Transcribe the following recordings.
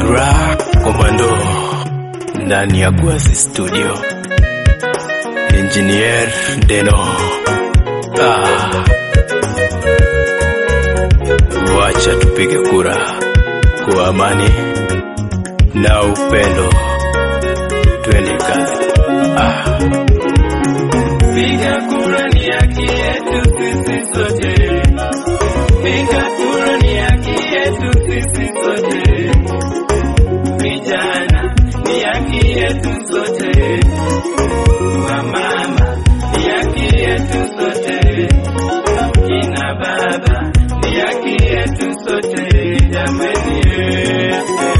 Gra Komando ndani ya Gwasi Studio, Engineer Deno. Ah, wacha tupige kura kwa amani na upendo, twende kazi. Ah. Piga kura ni haki yetu sisi sote. Piga kura ni haki yetu sisi sote. Vijana ni haki yetu sote. Wamama ni haki yetu sote. Kina baba ni haki yetu sote. Jamani, eh, eh.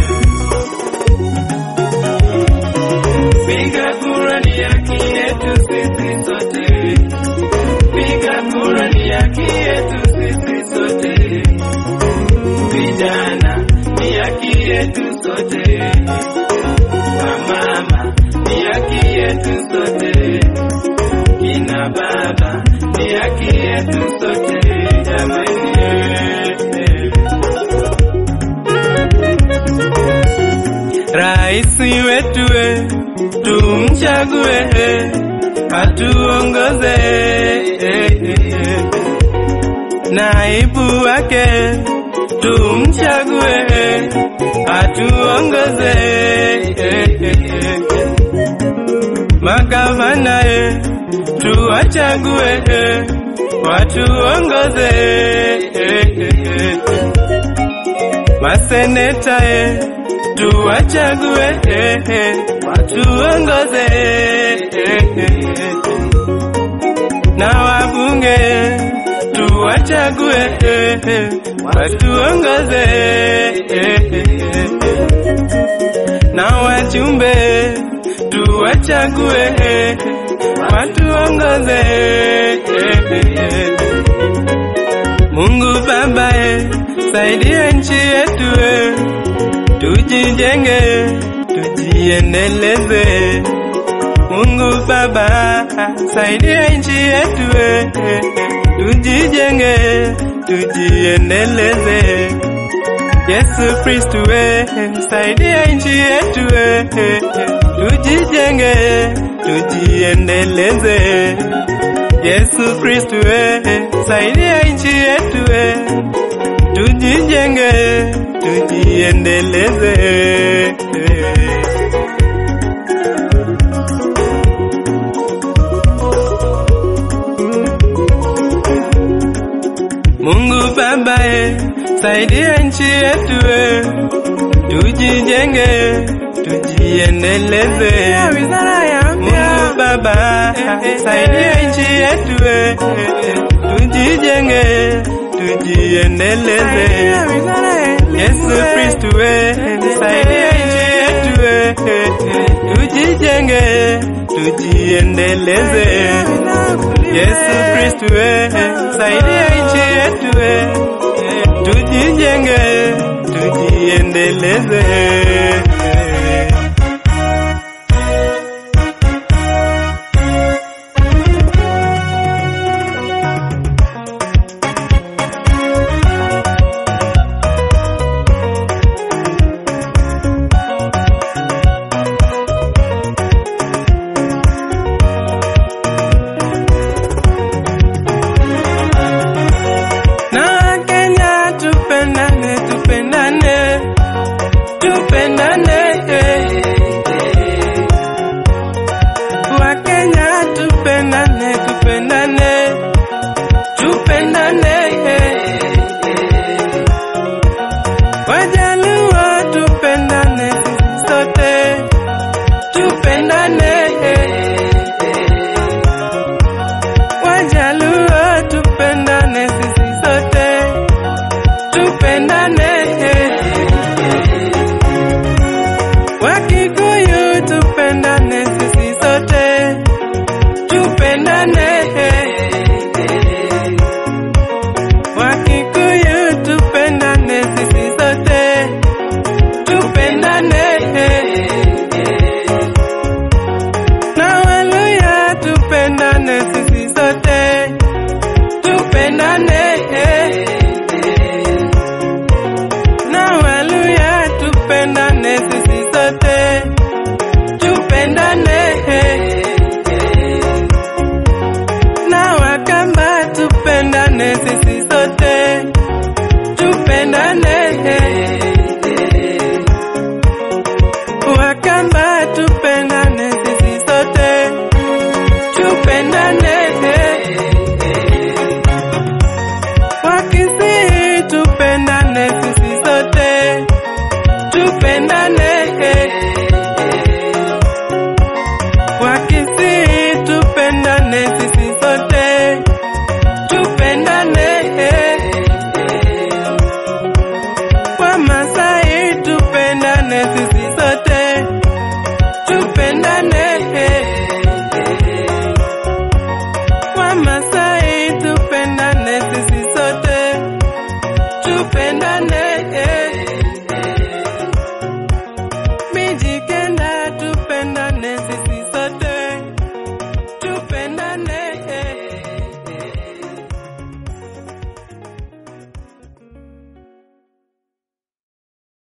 Piga kura ni haki yetu sisi sote. Piga kura ni haki yetu sisi sote. Vijana ni haki yetu sote. Wamama ni haki yetu sote. Kina baba ni haki yetu sote. Jamani, eh, eh. Raisi wetu we, tumchague atuongoze. Naibu wake tumchague atuongoze. Magavana e, tuwachague watuongoze. Maseneta e, tuwachague watuongoze. Na wabunge tuwachague watuongoze. Na wajumbe tuwachague watuongoze. Mungu Baba e, saidia nchi yetu e, tujijenge, tujiendeleze. Mungu Baba, saidia nchi yetu e, tujijenge, tujiendeleze. Yesu Kristu e, saidia nchi yetu e, tujijenge, tujiendeleze. Yesu Kristu e, saidia nchi yetu e, tujijenge, tujiendeleze. Mungu Baba e, saidia nchi yetu e, tujijenge, tujiendeleze. Mungu Baba, saidia nchi yetu e, tujijenge, tujiendeleze. Yesu Kristu e, saidia nchi yetu e, tujijenge, tujiendeleze. Yesu Kristu e, saidia nchi yetu e, tujijenge, tujiendeleze.